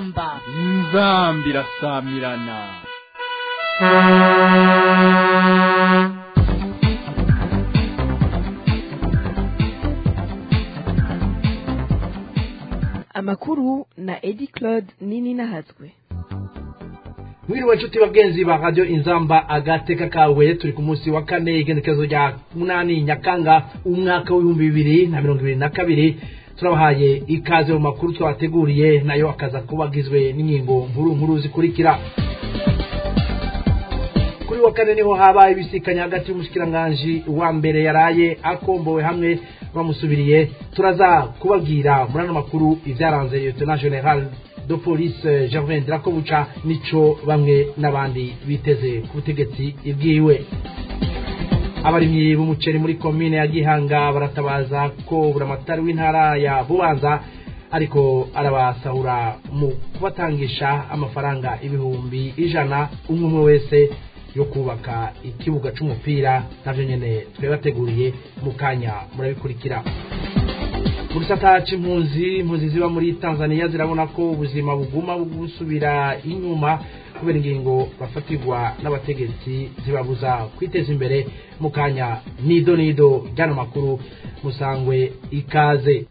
inzamba inzamba irasamirana amakuru na edi claude nini nahazwe mwiriwe nshuti bagenzi ba radio inzamba agateka kawe turi ku munsi wa kane igendekezo rya munani nyakanga umwaka w'ibihumbi bibiri na mirongo ibiri na kabiri turabahaye ikaze mu makuru twabateguriye nayo akaza kuba agizwe n'ingingo nkuru nkuru zikurikira kuri wa kane niho habaye ibisikanya hagati y'umushikiranganji wa mbere yaraye akombowe hamwe bamusubiriye turaza kubabwira muri ano makuru ibyaranze lieutenant general de police gervain drakobuca nico bamwe n'abandi biteze ku butegetsi bwiwe abarimyi b'umuceri muri komine ya gihanga baratabaza ko buramatari w'intara ya bubanza ariko arabasahura mu kubatangisha amafaranga ibihumbi ijana umwe umwe wese yo kubaka ikibuga c'umupira navyo nyene twabateguriye mu kanya murabikurikira mu gisata c'impunzi impunzi ziba muri tanzania zirabona ko ubuzima buguma busubira inyuma kubera ingingo bafatirwa n'abategetsi zibabuza kwiteza imbere mu kanya nido nido ryano makuru musangwe ikaze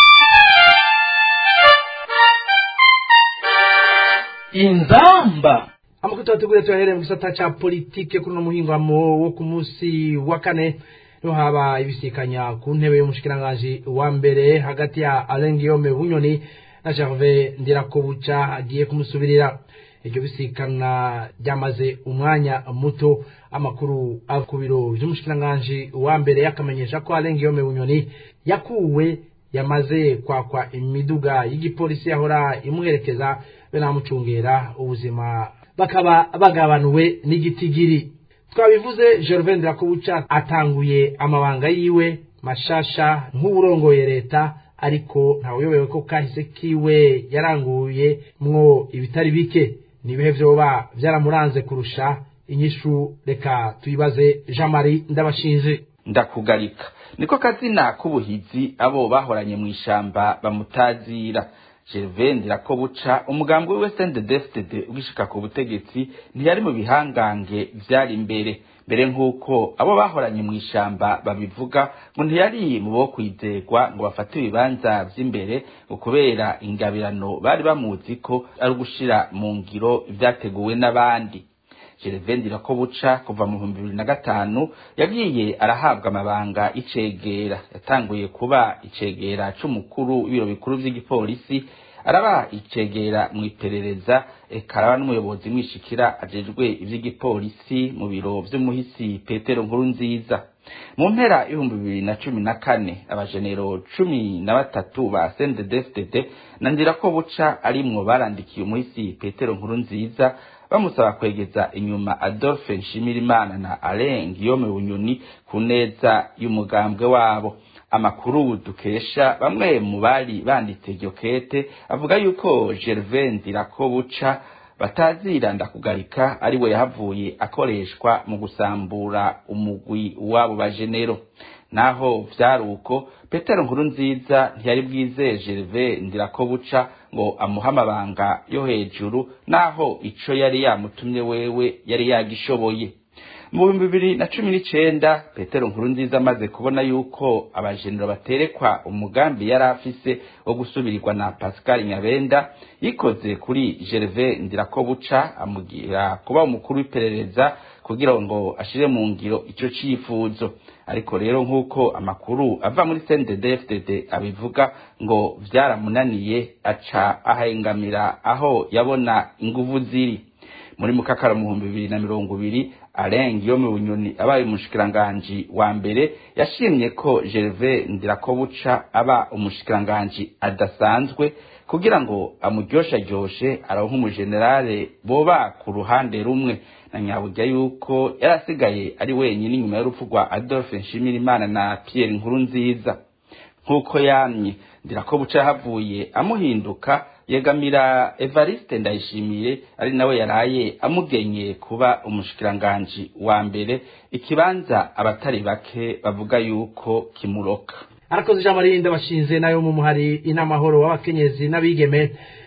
inzamba amakuru tubateguriye tuyahereye mu gisata ca politike kuri uno muhingamo wo ku munsi wa kane niho haba ibisikanya ku ntebe y'umushikiranganji wa mbere hagati ya Alain Guillaume Bunyoni na Gervais Ndirakobuca agiye kumusubirira iryo bisikana ryamaze umwanya muto amakuru ava ku biro vy'umushikiranganji wa mbere yakamenyesha ko Alain Guillaume Bunyoni yakuwe yamaze kwakwa imiduga y'igipolisi yahora imuherekeza be namucungera ubuzima bakaba bagabanuwe n'igitigiri twabivuze Gervain Ndirakobuca atanguye amabanga yiwe mashasha nk'uburongoye leta ariko ntawuyobewe ko kahise kiwe yaranguye mwo ibitari bike nibihe vyoba vyaramuranze kurusha inyishu reka tuyibaze Jean Marie Ndabashinje ndakugarika niko kazina k'ubuhizi abo bahoranye mu ishamba bamutazira Gervain Ndirakobuca umugambwe we CNDD-FDD ugishika ku butegetsi ntiyari mu bihangange vyari imbere mbere nk'uko abo bahoranye mu ishamba babivuga ngo ntiyari mu bo kwizegwa ngo bafate ibibanza vy'imbere ngo kubera ingabirano bari bamuzi ko ari ugushira mu ngiro ivyateguwe n'abandi Gervain Ndirakobuca kuva mu bihumbi bibiri na gatanu yagiye arahabwa amabanga icegera yatanguye kuba icegera c'umukuru w'ibiro bikuru vy'igipolisi araba icegera mu iperereza eka araba n'umuyobozi mwishikira ajejwe ivy'igipolisi mu biro vy'umuhisi Petero Nkurunziza mu mpera y'ibihumbi bibiri na cumi na kane abajenero cumi na batatu ba CNDD-FDD na Ndirakobuca arimwo barandikiye umuhisi Petero Nkurunziza bamusaba kwegeza inyuma Adolphe Nshimirimana na Alain Guillaume Bunyoni ku neza y'umugambwe wabo amakuru dukesha bamwe mu bari banditse iryo kete avuga yuko Gervain Ndirakobuca batazira ndakugarika ari we yahavuye akoreshwa mu gusambura umugwi wabo bajenero naho vyari uko petero nkuru nziza ntiyari bwizeye gerve ndirakobuca ngo amuhe amabanga yo hejuru naho ico yari yamutumye wewe yari yagishoboye mu bihumbi bibiri na cumi n'icenda petero nkuru nziza amaze kubona yuko abajenero baterekwa umugambi yari afise wo gusubirirwa na pascal nyabenda yikoze kuri gerve ndirakobuca amugira kuba umukuru w'iperereza kugira ngo ashire mu ngiro ico cifuzo ariko rero nk'uko amakuru ava muri CNDD-FDD abivuga ngo vyaramunaniye aca ahengamira aho yabona inguvu ziri muri mukakara mu bihumbi bibiri na mirongo ibiri Alain Guillaume Bunyoni abaye umushikiranganji wa mbere yashimye ko Gervais Ndirakobuca aba umushikiranganji adasanzwe kugira ngo amuryoshajyoshe aronke umujenerale boba ku ruhande rumwe na nyaburya yuko yarasigaye ari wenyine inyuma y'urupfu rwa Adolphe Nshimirimana na Pierre Nkurunziza nk'uko yamye Ndirakobuca yahavuye amuhinduka yegamira Evariste Ndayishimiye ari nawe yaraye amugenye kuba umushikiranganji wa mbere ikibanza abatari bake bavuga yuko kimuroka arakoze ijambo ririnda bashinze nayo mu muhari inamahoro w'abakenyezi n'abigeme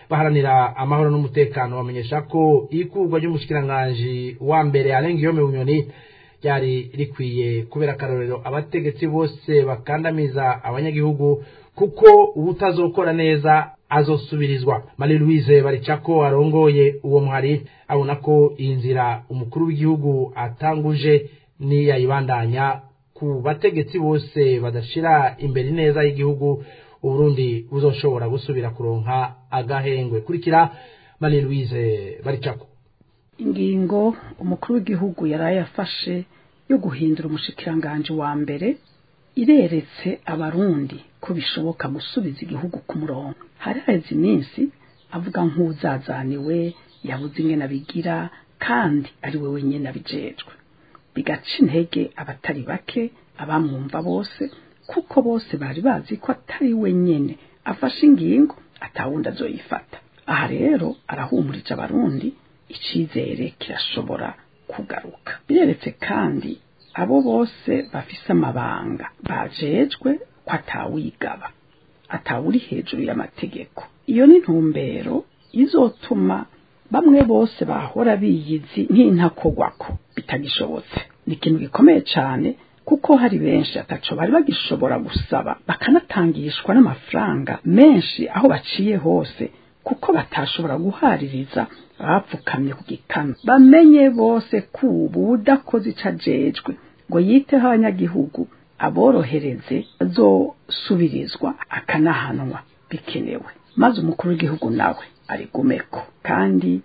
baharanira amahoro n'umutekano bamenyesha ko ikurwa ry'umushikiranganji wa mbere arenga iyo bunyoni ryari rikwiye kubera akarorero abategetsi bose bakandamiza abanyagihugu kuko ubutazokora neza azosubirizwa marie louise baricako arongoye uwo muhari abona ko iyi nzira umukuru w'igihugu atanguje niyayibandanya ku bategetsi bose badashira imbere neza y'igihugu uburundi buzoshobora gusubira kuronka agahengwe kurikira marie louise baricako ingingo umukuru w'igihugu yari yafashe yo guhindura umushikiranganji wa mbere ireretse abarundi ko bishoboka gusubiza igihugu ku murongo hari haheze iminsi avuga nk'uzazaniwe yabuze ingene abigira kandi ari we wenyine abijejwe bigaca intege abatari bake abamwumva bose kuko bose bari bazi ko atari we nyene afashe ingingo atawundi azoyifata aha rero arahumurije abarundi icizere kirashobora kugaruka bireretse kandi abo bose bafise amabanga bajejwe ko atawigaba atawuri hejuru y'amategeko iyo ni ntumbero izotuma bamwe bose bahora biyizi nk'intakogwako bitagishobotse ni ikintu gikomeye cyane kuko hari benshi ataco bari bagishobora gusaba bakanatangishwa n'amafaranga menshi aho baciye hose kuko batashobora guhaririza bapfukamye ku gikano bamenye bose ko ubu udakoze ico ajejwe ngo yiteho abanyagihugu aborohereze azosubirizwa akanahanwa bikenewe maze umukuru w'igihugu nawe arigumeko kandi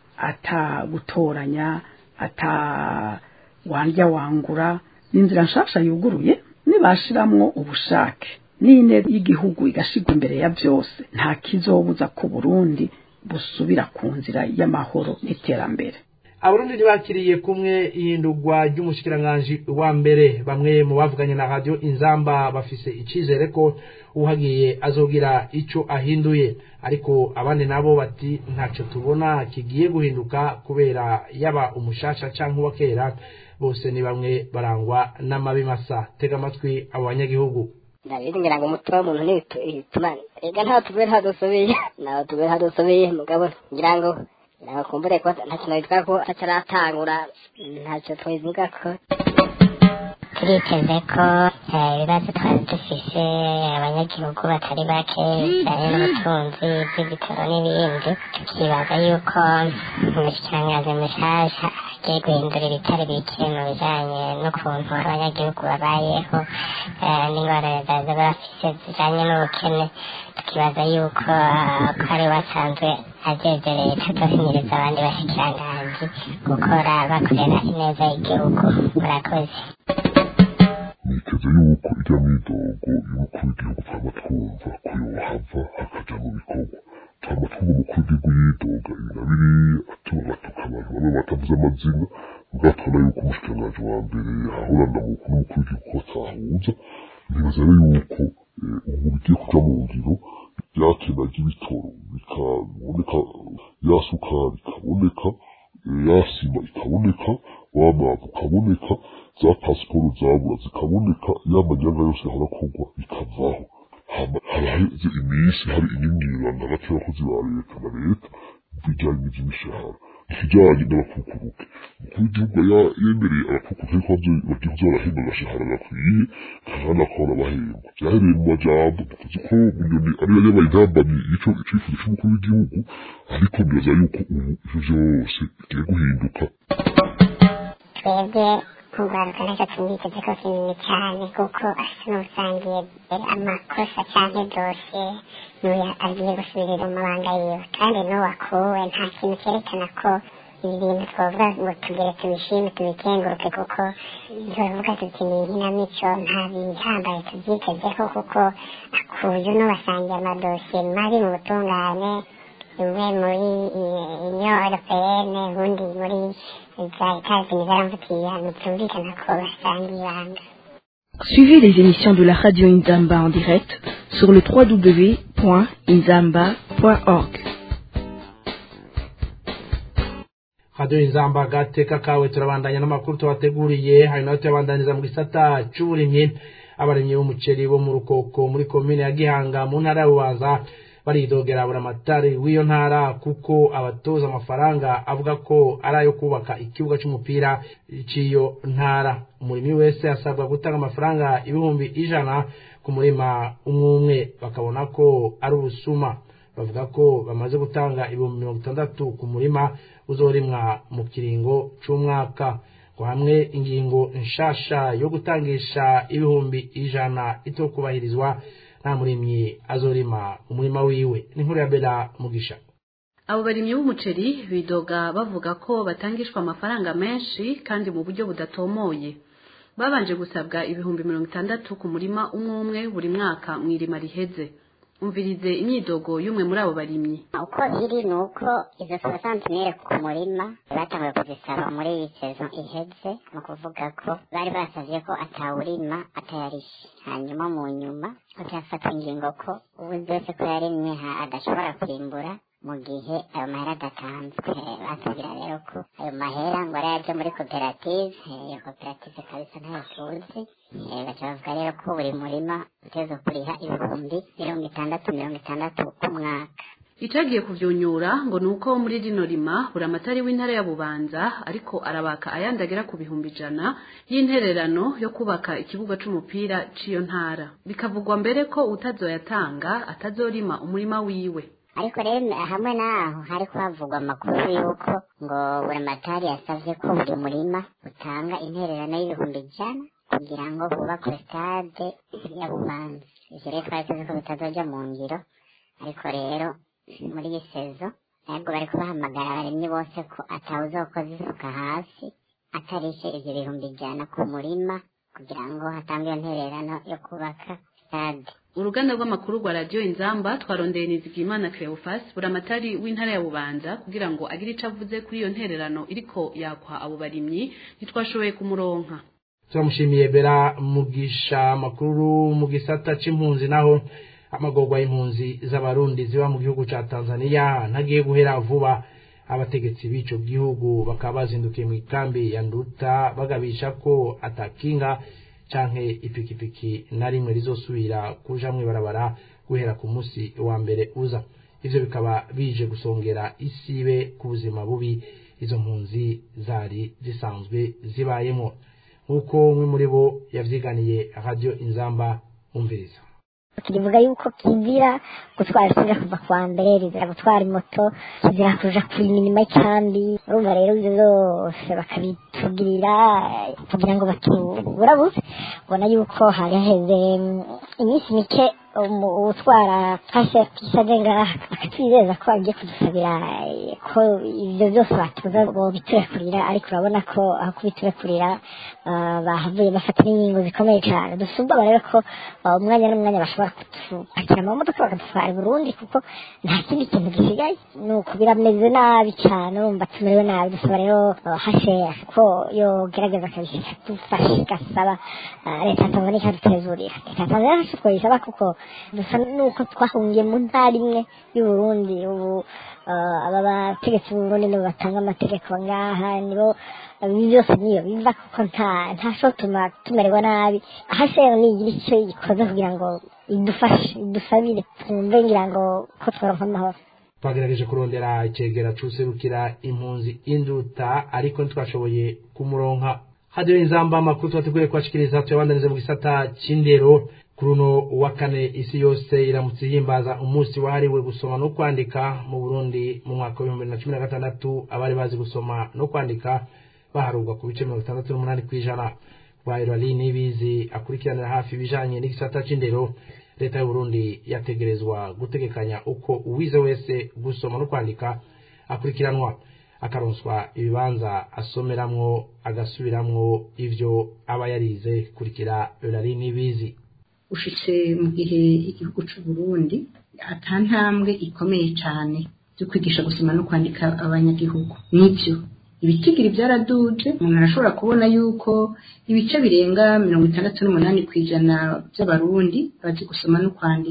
atagutoranya ata wandya wangura n'inzira nshasha yuguruye nibashiramwo ubushake n'intego y'igihugu igashigwa imbere ya byose nta kizobuza ku Burundi busubira ku nzira y'amahoro n'iterambere abarundi ntibakiriye kumwe ihindurwa ry'umushikiranganji wa mbere bamwe mu bavuganye na radio inzamba bafise icizere ko uhagiye azogira ico ahinduye ariko abandi nabo bati ntaco tubona kigiye guhinduka kubera yaba umushasha canke uwa kera bose ni bamwe barangwa n'amabi masa tega amatwi abo banyagihugu ndabizi ngira ngo umutima w'umuntu ntibituma ega ntaho tuvuye ntaho dusubiye ntaho tuvuye ntaho dusubiye mugabo ngira ngo ngira ngo kumbure ko nta kintu bitwa ko ataratangura ntacyo twivuga ko turiteze ko ibibazo twari dufise abanyagihugu batari bake bijanye n'ubutunzi bw'ibitaro n'ibindi tukibaza yuko umushikiranganji mushasha agiye guhindura ibitari bike mu bijanye n'ukuntu abanyagihugu babayeho n'ingorane zaza bafise zijanye n'ubukene tukibaza yuko ko ari basanzwe ajeje leta azohinyiriza abandi bashikiranganji gukora bakorera ineza y'igihugu murakoze niteze yuko ijya mwidogo y'umukuru w'igihugu twama twumva ko yohava hakaja mu bikorwa twama twumva umukuru w'igihugu yidoga ibi na biriya atuma batuka abantu bamwe batavuze amazina mugatubona yuko umushikiranganji wa mbere yahorana mu n'umukuru w'igihugu ko atahuza nibaza rero yuko ubu bigiye kuja mu ngiro yakena ry'ibitoro bikaboneka ya sukari ikaboneka ya sima ikaboneka wa mavu ukaboneka za pasiporo zabura zikaboneka ya manyanga yose yahora akorwa bikavaho haraheze iminsi hari inyinyirirano hagati y'abakozi ba leta na leta bijanye n'ivy'imishahara ikijanye n'abakukuruke umukuru w'igihugu yemereye abakukuruke ko bagiye kuza barahemba agashahara gakwiye kandi akabona bahemba vyahereye mu majambo tuzi ko bunyoni ariyo yabaye intambamyi y'ico icifuzo c'umukuru w'igihugu ariko nibaza yuko ubu ivyo vyose bigiye guhinduka twebwe kugaruka ntacyo twumvise ko kinini cyane kuko asa n'usangiye amakosa cyangwa dosiye n'uyu agiye gusubirira mu mabanga yiwe kandi n'uwakuwe nta kintu cyerekana ko ibi bintu twavuga ngo tugere tubishime tubikenguruke kuko turavuga tuti ni inkinamico nta bihambaye tubyitezeho kuko akuye n'ubasangiye amadosiye mabi mu butungane imwe muri union européenne ubundi muri za etats-unis zaramvutiye ntibyumvikana ko basangiye ibanga Suivez les émissions de la radio Inzamba en direct sur le www.inzamba.org. radio inzamba gateka kawe turabandanya n'amakuru tubateguriye hari nayo tuyabandanyiriza mu gisata c'uburimyi abarimyi b'umuceri bo mu rukoko muri komine ya gihanga mu ntara ya bubanza baridogera buramatari w'iyo ntara kuko abatoza amafaranga avuga ko ari ayo kubaka ikibuga c'umupira c'iyo ntara umurimi wese asabwa gutanga amafaranga ibihumbi ijana ku murima umwe umwe bakabona ko ari ubusuma bavuga ko bamaze gutanga ibihumbi mirongo itandatu ku murima uzorimwa mu kiringo c'umwaka ngo hamwe ingingo nshasha yo gutangisha ibihumbi ijana itokubahirizwa nta murimyi azorima umurima wiwe n'inkuru ya bela mugisha abo barimyi b'umuceri bidoga bavuga ko batangishwa amafaranga menshi kandi mu buryo budatomoye babanje gusabwa ibihumbi mirongo itandatu ku murima umwe umwe buri mwaka mu irima riheze umvirize imyidogo y'umwe muri abo barimyi uko iri ni uko izo sosantimire ku murima batanguye kuzisaba muri iyi sezo iheze ni ukuvuga ko bari basavye ko atawurima atayarishe hanyuma mu nyuma hakafatwa ingingo ko ubu byose ko yarimye adashobora kwimbura mu gihe ayo mahera adatanzwe batubwira rero ko ayo mahera ngo ari aje muri koperative iyo koperative kabisa ntayo tuzi baca bavuga rero ko buri murima uteza kuriha ibihumbi mirongo itandatu mirongo itandatu ku mwaka icagiye kuvyunyura ngo ni uko muri rino rima buramatari w'intara ya bubanza ariko arabaka ayandi agera ku bihumbi ijana y'intererano yo kubaka ikibuga c'umupira c'iyo ntara bikavugwa mbere ko utazoyatanga atazorima umurima wiwe ariko rero hamwe n'aho hari kuhavugwa amakuru y'uko ngo buramatari yasavye ko buri murima utanga intererano y'ibihumbi ijana kugira ngo hubakwe stade ya bubanza ivyo rero twari tuzi ko bitazoja mu ngiro ariko rero muri iyi sezo ntabwo bari kubahamagara abarimyi bose ko atawuzokoza isuka hasi atarishe ivyo bihumbi ijana ku murima kugira ngo hatangwe iyo ntererano yo kubaka stade uruganda rw'amakuru rwa radiyo inzamba twarondeye nizigimana cleophas buramatari w'intara ya bubanza kugira ngo agire ico avuze kuri iyo ntererano iriko yakwa abo barimyi ntitwashoboye kumuronka turamushimiye bera mugisha amakuru mu gisata c'impunzi naho amagorwa y'impunzi z'abarundi ziba mu gihugu ca tanzania ntagiye guhera vuba abategetsi b'ico gihugu bakaba bazindukiye mu ikambi ya nduta bagabisha ko atakinga canke ipikipiki na rimwe rizosubira kuja mw'ibarabara guhera ku musi wa mbere uza ivyo bikaba bije gusongera isibe ku buzima bubi izo mpunzi zari zisanzwe zibayemo nk'uko umwe muri bo yavyiganiye radio inzamba umviriza kivuga yuko kizira gutwara isinga kuva kwa mbere rizira gutwara moto kizira kuja kuyiminima y'ikambi urumva rero ivyo zose bakabitugirira kugira ngo batuburabuze ubona yuko hari haheze iminsi mike utwara kashe kisaje ngaha akatwizeza ko agiye kudusabira ko ivyo byose batuza bobiturekurira ariko urabona ko aho kubiturekurira bahavuye bafata n'ingingo zikomeye cyane dusumba rero ko umwanya n'umwanya bashobora kudupakira amamodoka bakadutwara i burundi kuko nta kindi kintu gisigaye ni uku birameze nabi cyane urumva tumerewe nabi dusaba rero hasheya ko yogerageza akadufasha igasaba leta ya tanzania ikadutezurira leta ya tanzania ntacyo twoyisaba kuko dusa nuko twahungiye mu ntara imwe y'uburundi ubu aba bategetsi b'uburundi nibo batanga amategeko ngaha nibo ibi byose niyo biva kuko nta ntashobora tumererwa nabi ahasheho nigira icyo ikoze kugira ngo idufashe idusabire twumve ngira ngo ko tworonka amahoro twagerageje kurondera icegera c'userukira impunzi induta ariko ntitwashoboye kumuronka hadiyo inzamba amakuru tubateguye kubashikiriza tuyabandanize mu gisata c'indero kuri uno wa kane isi yose iramutse ihimbaza umunsi wahariwe gusoma no kwandika mu burundi mu mwaka w'ibihumbi bibiri na cumi na gatandatu abari bazi gusoma no kwandika baharurwa ku bice mirongo itandatu n'umunani ku ijana rwayirari n'ibizi akurikiranira hafi ibijanye n'igisata c'indero leta y'uburundi yategerezwa gutegekanya uko uwize wese gusoma no kwandika akurikiranwa akaronswa ibibanza asomeramwo agasubiramwo ivyo aba yarize kurikira rari n'ibizi ushitse mu gihe igihugu c'uburundi ata ntambwe ikomeye cane byo kwigisha gusoma no kwandika abanyagihugu nivyo ibitigiri byaraduje umuntu arashobora kubona yuko ibice birenga mirongo itandatu n'umunani ku ijana by'abarundi bazi gusoma no kwandika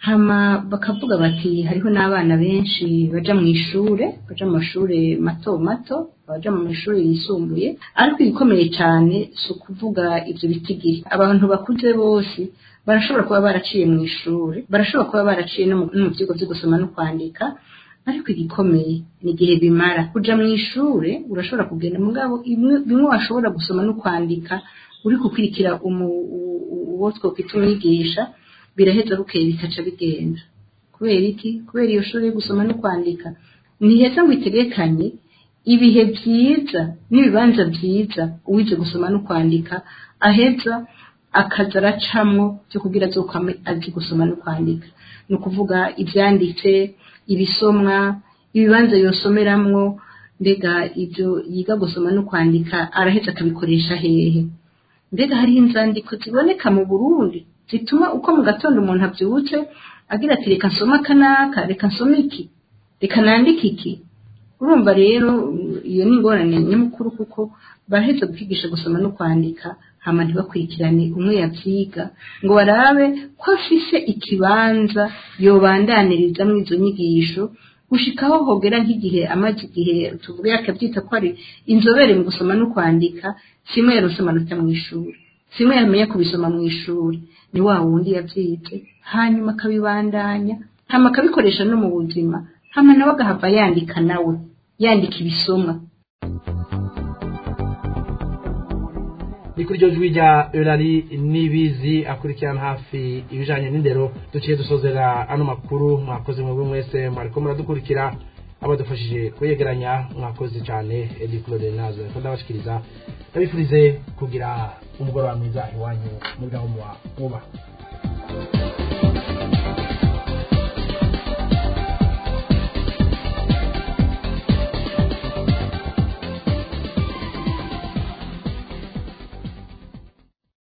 hama bakavuga bati hariho n'abana benshi baja mu ishure baja mu mashure mato mato baja mu mashuri yisumbuye ariko igikomeye cyane si ukuvuga ibyo bitigiri abantu bakuze bose barashobora kuba baraciye mu ishuri barashobora kuba baraciye no mu no mu byigwa byo gusoma no kwandika ariko igikomeye ni igihe bimara kuja mu ishure urashobora kugenda mugabo imwe- bimwe washobora gusoma no kwandika uri gukurikira umu- u- u- uwo twokwita umwigisha biraheza bukeye bikaca bigenda kubera iki kubera iyo shuri yo gusoma no kwandika ntiheza ngo itegekanye ibihe byiza n'ibibanza byiza uwize gusoma no kwandika aheza akaza aracamwo byo kugira azokwame azi gusoma no kwandika ni ukuvuga ibyanditse ibisomwa ibibanza yosomeramwo mbega ibyo yiga gusoma no kwandika araheza akabikoresha hehe mbega hariho inzandiko ziboneka mu burundi zituma uko mu gatondo umuntu abyutse agira ati reka nsome akanaka reka nsome iki reka nandike iki urumva rero iyo ni ingorane nyamukuru kuko baraheza kwigisha gusoma no kwandika hama ntibakurikirane umwe yabyiga ngo barabe ko afise ikibanza yobandaniriza mu izo nyigisho gushikaho hogera nk'igihe amaze igihe tuvuge akabyita ko ari inzobere mu gusoma no kwandika simwe yarose amanota mu ishuri simwe yamenya kubisoma mu ishuri ni wa wundi yabyize hanyuma akabibandanya hama akabikoresha no mu buzima hama nawe agahava yandika nawe yandika ibisomwa ni kuri iryo jwi rya erari n'ibizi akurikirana hafi ibijyanye n'indero duciye dusozera ano makuru mwakoze mwebwe mwese mwariko muradukurikira abadufashije kuyegeranya mwakoze cyane edi claude nazo ko ndabashikiriza ndabifurize kugira umugoroba mwiza iwanyu muri gahunda mwubaha